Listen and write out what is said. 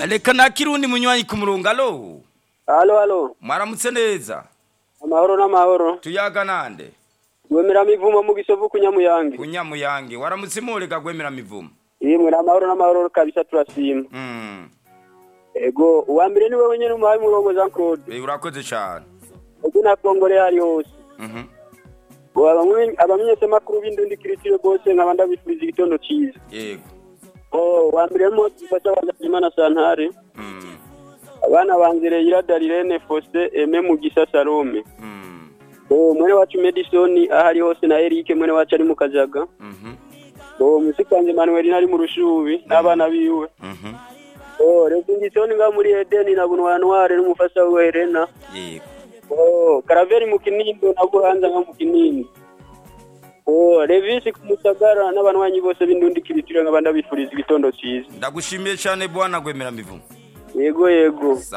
reka nakirundi munywanyi ku murongo alo halo halo mwaramutse neza amahoro n'amahoro tuyaga nande gwemera mivumo mu gisovu kunyamuyange kunyamuyange waramutse mureka gwemera mivumo yemwe n'amahoro n'amahoro kabisa turashima Mm, ego uwa mbere ni wewe nyene umuhaye umurongo Jean Claude eh, urakoze cane ego na kongore hari hose Mhm. ngo abamwe abamenyeshamakuru b'indundi kiritire bose nkaba ndabifuriza igitondo ciza yego oh wa mbere mo dufasha abanyazimana santare Mm, abana banzire iradarire Faustin Aime Mugisha Salome mm, oh mwene wacu Madison ahari hose na Eric mwene wacu ari mu kajaga mhm, oh musikanje Manuel nari mu rushubi n'abana biwe mhm. oh Rezingisoni nga muri Eden na bunwa Noire n'umufasha we Helena yego oh Karaveri mu Kinindo na Buhanza nga mu Kinindo oh Revisi ku Musagara n'abanwanyi bose b'indundi kiritire nkaba ndabifuriza igitondo ciza ndagushimiye cane bwana gwemera mivumo yego yego